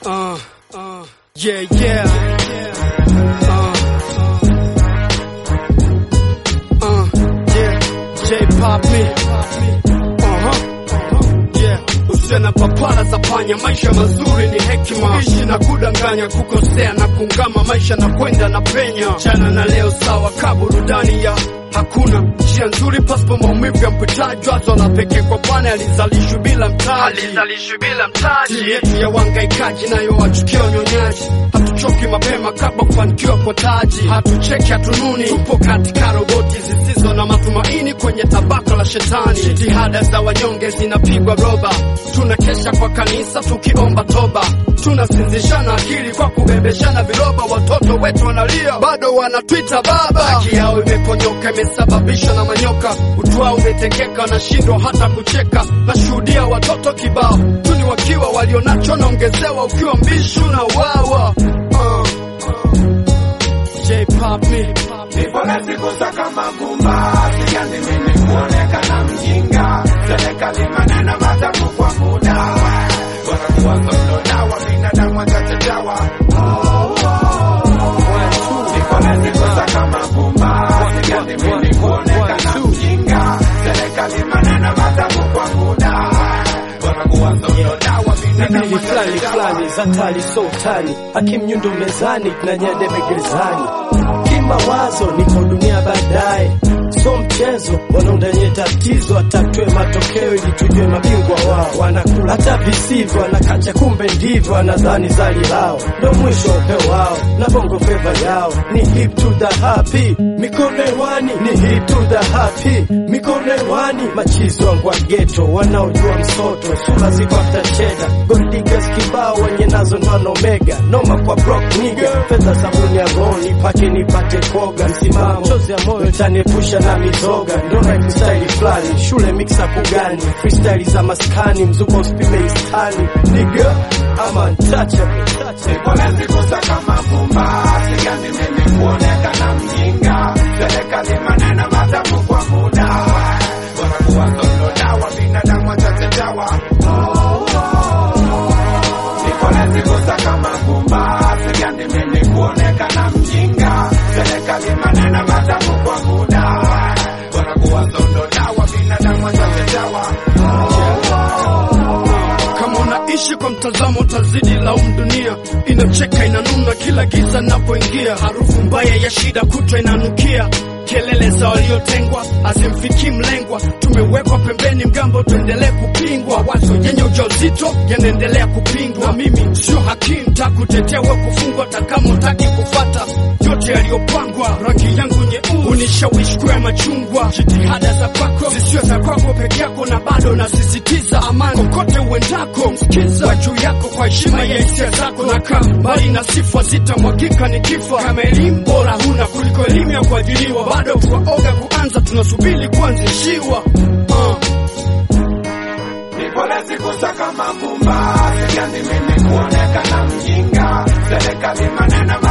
Uh, uh, yeah, yeah. Uh, uh, yeah. J pop me. Uh-huh. Yeah. Usiana papara za panya, maisha mazuri ni hekima. Ishi na kudanganya, kukosea na kungama, maisha na kwenda na penya. Jana na leo sawa, ka burudani ya hakuna njia nzuri pasipo maumivu ya mpitaji. Wazo la pekee kwa Bwana alizalishwi bila mtaji, alizalishwi bila mtaji. Dini yetu ya wangaikaji nayo wachukia unyonyaji. Hatuchoki mapema kabla kufanikiwa kwa taji, hatucheki hatununi, tupo katika roboti zisizo na matumaini kwenye tabaka la shetani. Jitihada za wanyonge zinapigwa roba, tunakesha kwa kanisa tukiomba toba, tunasinzishana akili kwa kubebeshana viroba. Watoto wetu wanalia, bado wanatwita baba. Haki yao imeponyoka, imesababishwa na manyoka. Utwao umetengeka, wanashindwa hata kucheka. Nashuhudia watoto kibao tuni wakiwa walionacho naongezewa, ukiwa mbishu na wawa uh, J-pop me. Nipone siku za kama gumba, siganzi mimi kuonekana mjinga. Serikali maneno matamu kwa muda, wanakuwa solo dawa, binadamu wachache dawa. Nipone siku za kama gumba, siganzi mimi kuonekana mjinga. Serikali maneno matamu kwa muda, wanakuwa solo dawa, binadamu Bibili fulani wachache fulani dawa. za tali sultani, hakim nyundo mezani na nyadebe gerezani. Kimawazo niko dunia baadaye, so mchezo wanaundanye tatizo, atatue matokeo ili tujue mabingwa wao. Wanakula hata visivyo, wanakacha kumbe ndivyo, wanadhani zali lao ndo mwisho wa upeo wao, na bongo feva yao ni hip to the happy, mikono hewani ni hip to the happy, mikono hewani. Machizo wangu wa ghetto wanaojua msoto, sura ziko hata cheda, gold diggers kibao wenye nazo ndo omega, noma kwa broke nigga, fedha sabuni ya ngoni, pake nipate koga, msimamo chozi ya moyo taniepusha na mizoga, ndo life style fulani, shule mixa kugani, freestyle za maskani, mzuko usipime istani, nigga I'm untouchable. Nipone siku za kama gumba, siganzi mimi kuonekana mjinga. Serikali maneno matamu kwa muda, wanakuwa solo dawa, binadamu wachache dawa. Nipone siku za kama gumba, siganzi mimi kuonekana mjinga. Serikali maneno matamu kwa muda, wanakuwa solo dawa, binadamu wachache dawa. Kama unaishi kwa mtazamo utazidi laumu dunia, inacheka inanuna kila giza napoingia, harufu mbaya ya shida kutwa inanukia, kelele za waliotengwa hazimfikii mlengwa, tumewekwa pembeni mgambo, tuendelee kupingwa, wazo yenye ujauzito yanaendelea kupingwa. Mimi sio hakimu, takutetea we kufungwa, takama utaki kufata yote yaliyopangwa, rangi yangu nyeusi unishawishi kuya machungwa, jitihada za kwako zisiwe za kwako peke yako, na bado nasisitiza amani kokote uendako, msikiza wa juu yako kwa heshima ya hisia zako, na kaa mbali na sifa zitamwagika nikifa. Kama elimu bora huna kuliko elimu ya kuajiriwa, bado twaoga kuanza, tunasubiri kuanzishiwa uh. Nipone siku za kama gumba, siganzi mimi kuonekana mjinga. Serikali maneno